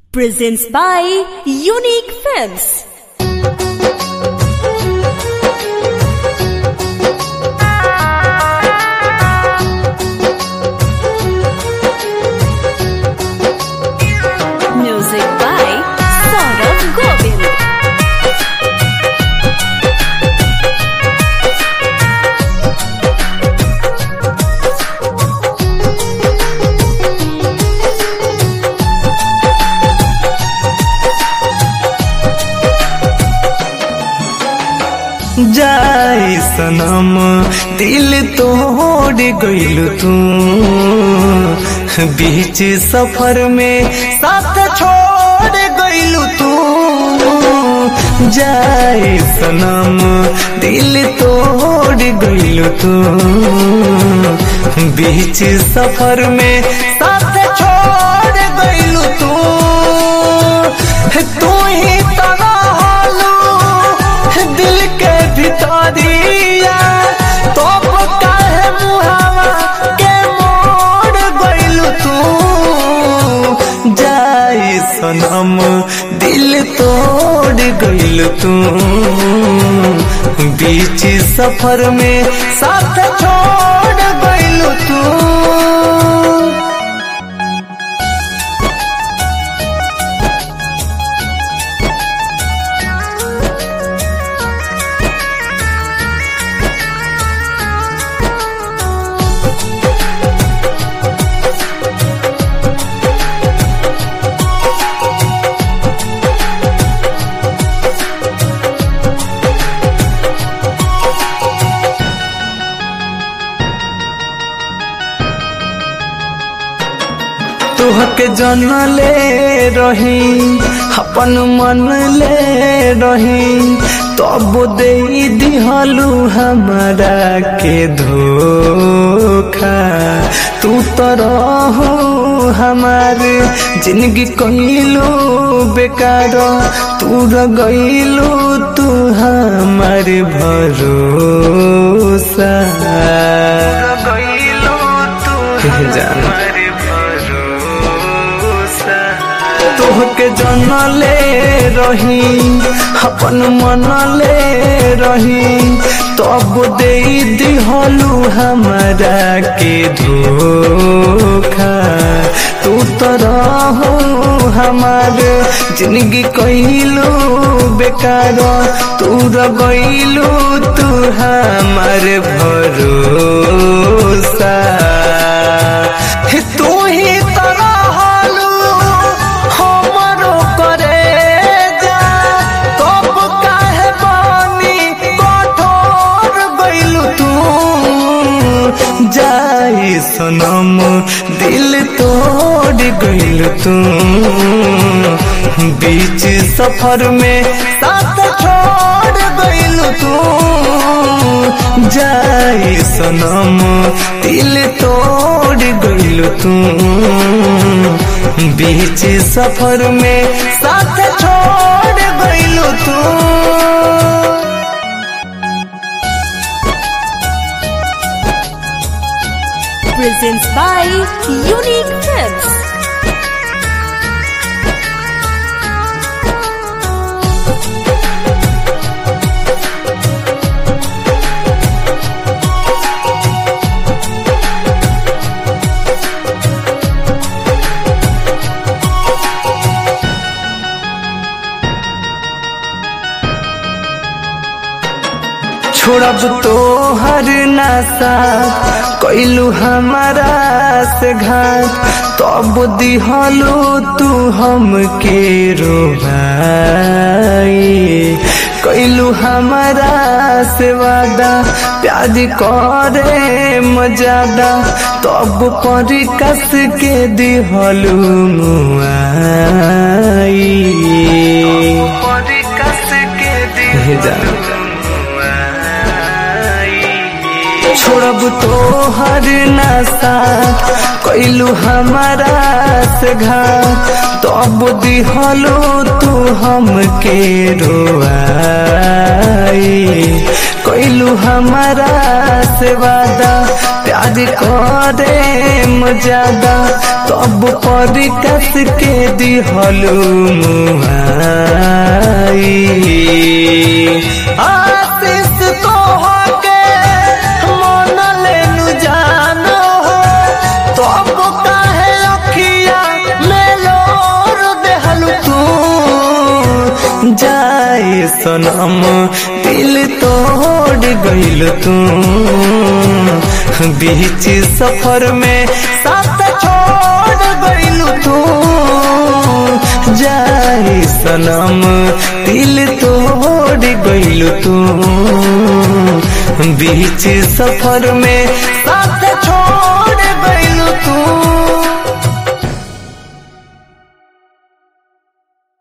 presents by Unique Films. Music by Saurav Govind. जाए सनम दिल तोड़ गइल तू बीच सफर में साथ छोड़ गइल तू जाए सनम दिल तोड़ गइल तू बीच सफर में साथ छोड़ गइल तू तू ही तना दिल के भितरिया तब काहे मुहावा के मोड़ गइल तू जाए सनम दिल तोड़ गइल तू बीच सफर में साथ छोड़ गइल तू तुहके जन ले रही अपन मन ले रही तब दे दिहलू हमारा के धोखा तू तो रहो हमारे जिंदगी कहिलू बेकार तू र गइलू तू हमारे भरोसा गइलू तू हमारे भरोसा तोहके जन ले रही अपन मन ले रही तब दे दिहलू हमारा के धोखा तू तो रहो हमार जिंदगी कहिलू बेकार तू र गइलू तू हमार भरोसा हे तू ही तो रहलू हमरो करे जा तब काहे बानी कठोर गइलू तू जाए सनम दिल तोड़ गइल तू बीच सफर में साथ छोड़ गइल तू जाए सनम दिल तोड़ गइल तू बीच सफर में साथ छोड़ गइल तू Presents by Unique Films. छोड़ब तो हर नासा कैलू हमारा से घाट तब दिहलो तू हमके रोभाई कैलू हमारा से वादा प्याज करे मजादा तब पर कस के दिहलू मुआई कस के दिहलू छोड़ब तो हर नशा कैलू हमारा से घाट तब दिहलो तू हमके रोआई कोइलू हमारा से वादा प्यार करे मजादा तब पर कस के दिहलू मुहाई आशीष को होके मन लेनु जानो हो तब काहे अखिया में लोर देहलू तू जाए सनम दिल तोड़ गइल तू बीच सफर में साथ छोड़ गइल तू जाए सनम दिल तोड़ गइल तू बीच सफर में साथ छोड़ गइल तू